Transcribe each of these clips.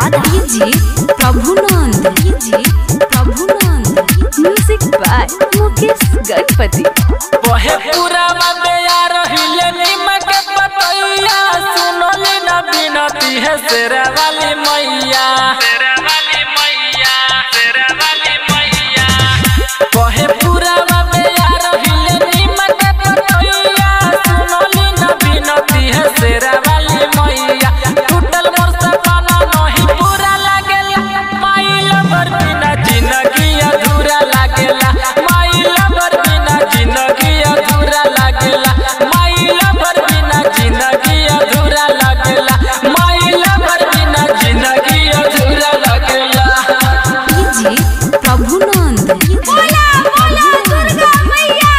Radha ji Prabhunand ji Prabhunand music by Mukesh Ganpati बहे पूरा बंदया रहिले नीमक पतैया सुनली न बिनती है शेरा वाली मैया शेरा वाली मैया शेरा वाली मैया बहे पूरा बंदया रहिले नीमक पतैया सुनली न बिनती है शेरा वाली मैया टूटल मोर सपना नहीं पूरा लागेला माइला भर बिना जिंदगी अधूरा लागेला माइला भर बिना जिंदगी अधूरा लागेला माइला भर बिना जिंदगी अधूरा लागेला माइला भर बिना जिंदगी अधूरा लागेला जी प्रभुनंद बोला बोला दुर्गा मैया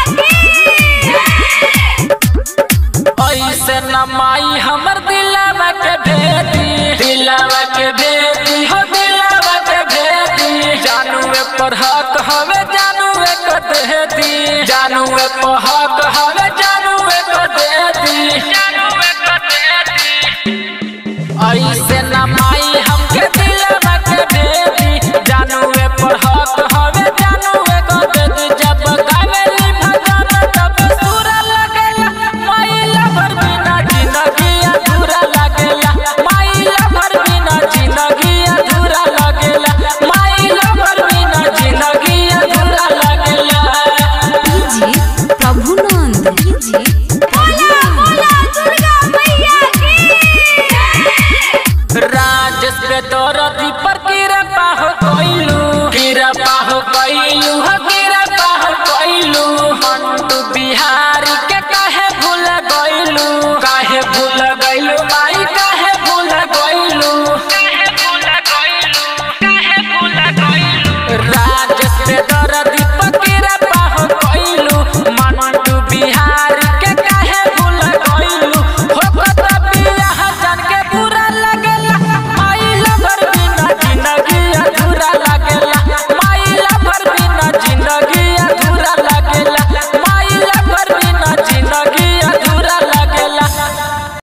ऐसे न माई हमर दिलावा के भेदी दिलावा के भेदी हो दिलावा के भेदी जानूए पर हक हवे जानूए को देती जानूए पर हक हवे जानूए को देती जानूए को देती ऐसे न माई हमके दिलावा के भेदी जानूए पर हक हवे जानूए को देती जब गावेली भजन तब सुरा लगेला माइला भर बिना जिंदगी अधूरा लगेला माइला भर बिना जिंदगी अधूरा लगेला माइला भर बिना जिंदगी अधूरा लगेला जी प्रभुनंद जी बोला बोला दुर्गा मैया राजेश पे दौरती पर कीरा पाहो कोइलू कीरा पाहो कोइलू हो कीरा पाहो कोइलू मंटू बिहारी के काहे भूल गइलू काहे भूल गइलू